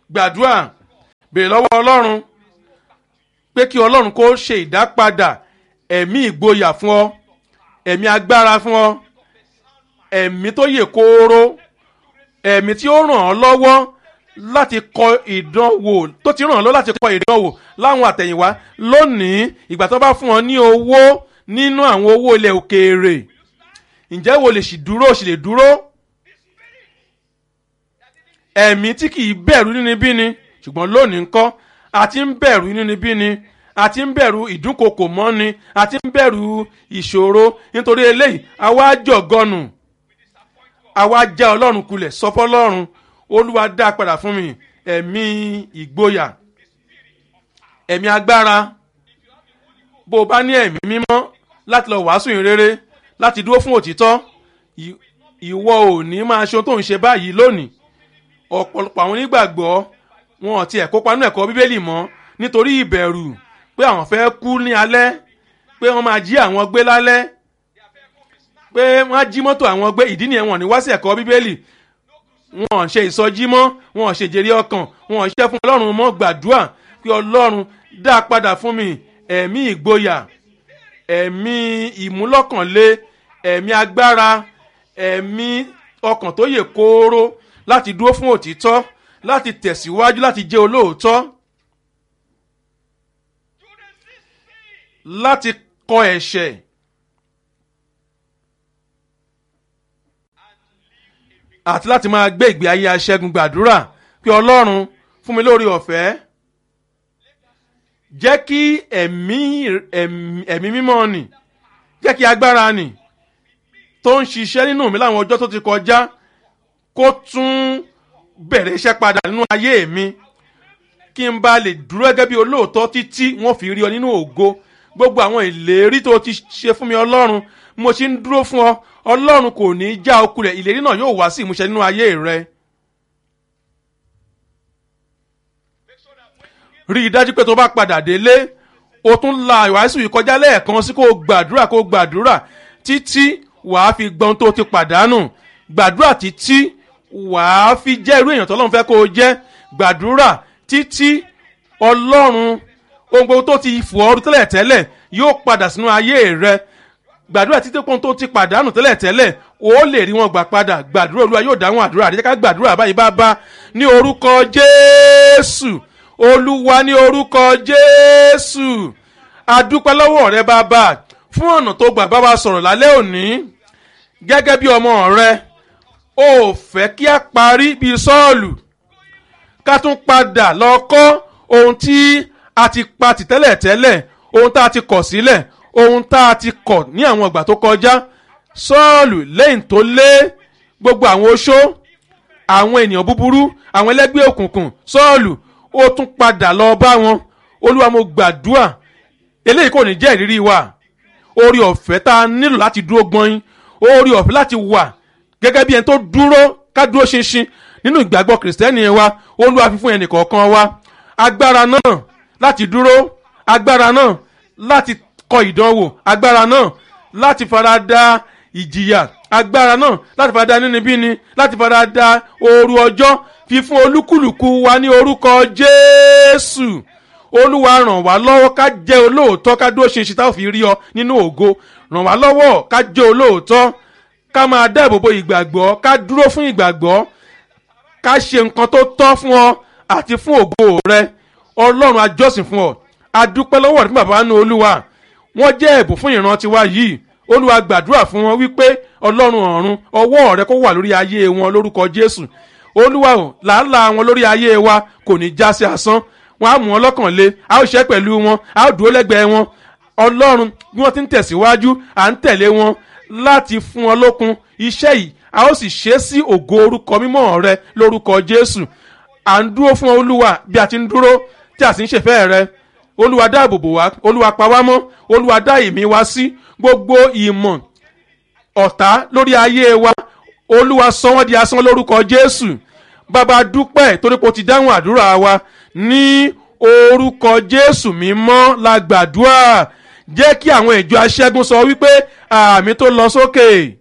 gbàdúrà béèrè lọ́wọ́ ọlọ́run pé kí ọlọ́run kó ṣe ìdápadà ẹ̀mí ìgboyà fún ọ ẹ̀mí agbára fún ọ ẹ̀mí tó yè kooro ẹ̀mí tí ó ràn ọ́ lọ́wọ́ láti kọ ìdánwò tó ti ràn ọ́ lọ́wọ́ láti kọ ìdánwò láwọn àtẹ̀yìnwá lónìí ìgbà tó bá fún ọ ní owó nínú àwọn owó ilẹ̀ òkèèrè ǹjẹ́ wo lè sì dúró sì lè dúró ẹ̀mí tí kì í bẹ̀rù nínibíni ṣùgbọ́n lónìí ńkọ́ àti ń bẹ̀rù nínibíni àti ń bẹ̀rù ìdúnkokò mọ́ni àti ń bẹ̀rù ìṣòro nítorí eléyìí àwa jọ̀gọ́nù àwa já ọlọ́run kulẹ̀ sọ fọlọ́run olúwa dá a padà fún mi ẹ̀mí ìgboyà ẹ̀mí agbára bó o bá ní ẹ̀mí mímọ́ láti lọ wàásù ìrere láti dúró fún òtítọ́ ì- ìwọ ò ní máa ṣe ohun tó ń ṣe báyìí lónìí ọ̀pọ̀lọpọ̀ àwọn onígbàgbọ́ wọn ò tiẹ̀ kópa nínú ẹ̀kọ́ bíbélì mọ́ nítorí ìbẹ̀rù pé àwọn fẹ́ kú ní alẹ́ pé wọ́n máa jí àwọn gbé lálẹ́ pé wọ́n á jí mọ́tò àwọn gbé ìdí nìyẹn wọn ò ní wá sí ẹ̀kọ́ bíbélì wọn ò ṣe ìsọjí mọ́ wọn ò ṣe jèrè ọkàn wọn ò ṣiṣẹ́ fún ọlọ́run mọ́ gbàdúrà pé ọlọ́run dá a padà fún mi ẹ̀mí ìgboyà ẹ̀mí ìmúlọ́kànlé ẹ̀mí agbára ẹ̀mí ọkàn tó yè kooro láti dúró fún òtítọ́ láti tẹ̀síwájú láti jẹ́ olóòótọ́ láti kọ ẹ̀ṣẹ̀ àti láti máa gbé ìgbé ayé aṣẹ́gun gbàdúrà pé ọlọ́run fún mi lórí ọ̀fẹ́ jẹ́ kí ẹ̀mí ẹ̀mí ẹ̀mí mímọ́ nì jẹ́ kí agbára nì tó ń ṣiṣẹ́ nínú mi láwọn ọjọ́ tó ti kọjá kó tún bẹ̀rẹ̀ iṣẹ́ padà nínú ayé mi kí n bá lè dúró gẹ́gẹ́ bí olóòótọ́ títí wọ́n fi rí ọ nínú ògo gbogbo àwọn ìlérí tó ti ṣe fún mi ọlọ́run mo ṣe ń dúró fún ọ ọlọ́run kò ní í já okulẹ̀ ìlérí náà yóò wá sí ìmúṣẹ nínú ayé rẹ. rí i dájú pé tó bá padà délé o tún la ìwàásù yìí kọjá lẹ́ẹ̀kan sí kó o gbàdúrà kó o gbàdúrà títí wàá fi gbọ́n tó ti pàdánù gbàdúrà títí wàá fi jẹ́ irú èèyàn tọ́lọ́run fẹ́ kó o jẹ́ gbàdúrà títí ọlọ́run ohun gbogbo tó ti fò ọ́ tẹ́lẹ̀ tẹ́lẹ̀ yóò padà sínú ayé rẹ gbàdúrà títí ohun tó ti pàdánù tẹ́lẹ̀ tẹ́lẹ̀ o lè rí wọn gbà padà gbàdúrà olúwa yóò dáhùn àdúrà àdéjẹ́ ká gbàdúrà báyìí bá bá ní orúkọ jésù olúwa ní orúkọ jésù adúpẹ́ lọ́wọ́ rẹ bàbá fún ọ̀nà tó gbà bá wa sọ̀rọ̀ lálẹ́ òní gẹ́gẹ́ bí ọmọ rẹ o ò fẹ́ kí a parí bíi sọ́ọ̀lù ká tún padà lọ kọ́ ohun tí a ti pa tì tẹ́lẹ̀ tẹ́lẹ̀ ohun tá a ti kọ̀ sílẹ̀ ohun tá a ti kọ̀ ní àwọn ìgbà tó kọjá sọ́ọ̀lù lẹ́yìn tó lé gbogbo àwọn oṣó àwọn ènìyàn búburú àwọn ẹlẹ́gbẹ́ òkùnkùn sọ́ọ̀lù ó tún padà lọ bá wọn olúwa mo gbàdúrà eléyìí kò ní jẹ́ ìrírí wa orí ọ̀fẹ́ tá a nílò láti dúró gbọ́n orí ọ̀fẹ́ láti wà gẹ́gẹ́ bí ẹni tó dúró ká dúró ṣinṣin nínú ìgbàgbọ́ kìrìsìtẹ́nì wa olúwa fi fún ẹnì kọ̀ọ̀kan wa agbára náà láti dúró agbára náà láti kọ ìdánwò agbára náà láti farada ìjìyà agbára náà láti farada nínibíni láti farada ooru ọjọ́ fífún olúkúlùkù wa ní orúkọ jésù olúwa ràn wá lọ́wọ́ ká jẹ́ olóòótọ́ ká dúró ṣinṣin tá ò fi rí ọ nínú ògo ràn wá lọ́wọ́ ká jẹ́ olóòótọ́ ká máa dáàbò bo ìgbàgbọ́ ká dúró fún ìgbàgbọ́ ká ṣe nǹkan tó tọ́ fún ọ àti fún ògo rẹ ọlọ́run ajọ́sìn fún ọ adúpẹ́ lọ́wọ́ ní bàbá nínú olúwa wọ́n jẹ́ ẹ̀bùn fún ìran tiwa yìí olúwa gbàdúrà fún wọn wípé ọlọ́run ọ̀run ọwọ́ rẹ kó wà lórí ayé wọn lórúkọ jésù olúwa ò làálàá wọn lórí ayé wa kò ní já sí asán wọn á mú wọn lọ́kàn lé a ó ṣe pẹ̀lú wọn a ó dúró lẹ́gbẹ̀ẹ́ wọn ọlọ́run bí wọ́n ti ń tẹ̀síwájú à ń tẹ̀lé wọn láti fún wọn lókun iṣẹ́ yìí a ó sì ṣe é sí ògo orúkọ mímọ́ rẹ lórúkọ jésù à ń dúró fún olúwa bí a ti ń dúró tí a sì ń ṣèfẹ́ rẹ olúwa dáàbò bò wá olúwa pa wá mọ́ olúwa dá ìmí wá sí gbogbo ìmọ̀ ọ̀tá lórí ayé wa olúwa sọ wọ́n di asán lórúkọ jésù bàbá dúpẹ́ torí pé o ti dáhùn àdúrà wa ní orúkọ jésù mímọ́ la gbàdúrà jẹ́ kí àwọn ìjọ aṣẹ́gun sọ wípé àmì tó lọ sókè.